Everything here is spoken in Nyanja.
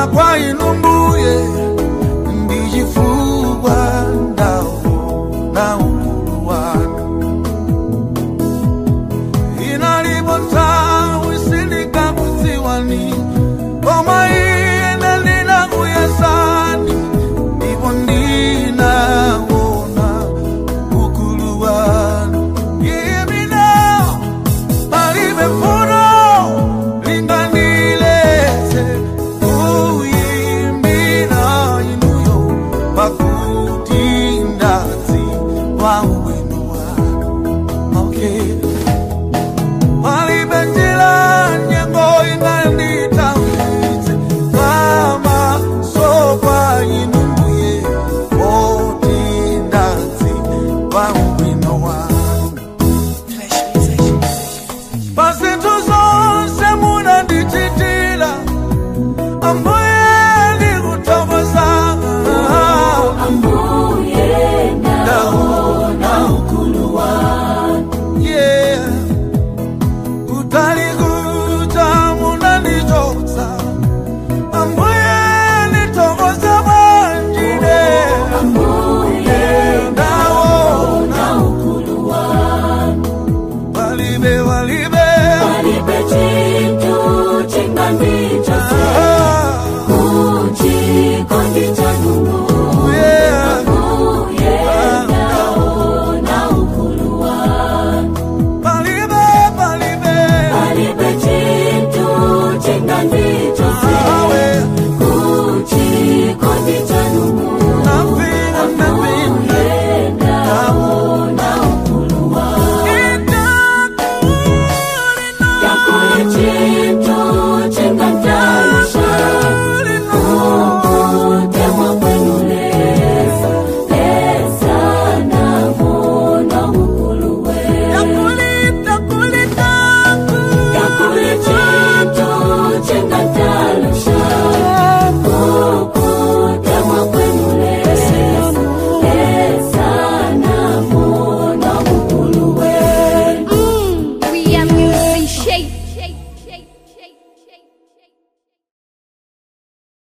kubwera kwa inu mbuye ndichifukwa ndaona ukulu wanu inalipo nthawi sindikakudziwani koma ine ndinakuyesani ndipo ndinaona ukulu wanu imina palibe funo lingandiletse kuyimbira inuyo pakuti ndadziwa ubwino wanu okay. palibe njira nyengo inganditawitse pamaso pa inu mbuye poti ndadziwa ubwino wanu pazinthu zonse munandichitira ambuye ndikuthokozani Ambuye naona ukulu wanu yeah. kutali kucha munandichotsa ambuye ndithokoza bwanjine Ambuye ndaona naona ukulu wanu palibe palibe Palibe chintu chingandichotse Ah, kuchikondi chanu yeah. Ambuye naona ukulu wanu palibe palibe Palibe chintu chingandichotse awe kuchikondi chanu nothing nothing Ambuye naona ukulu wanu Itakuwa Yakuleche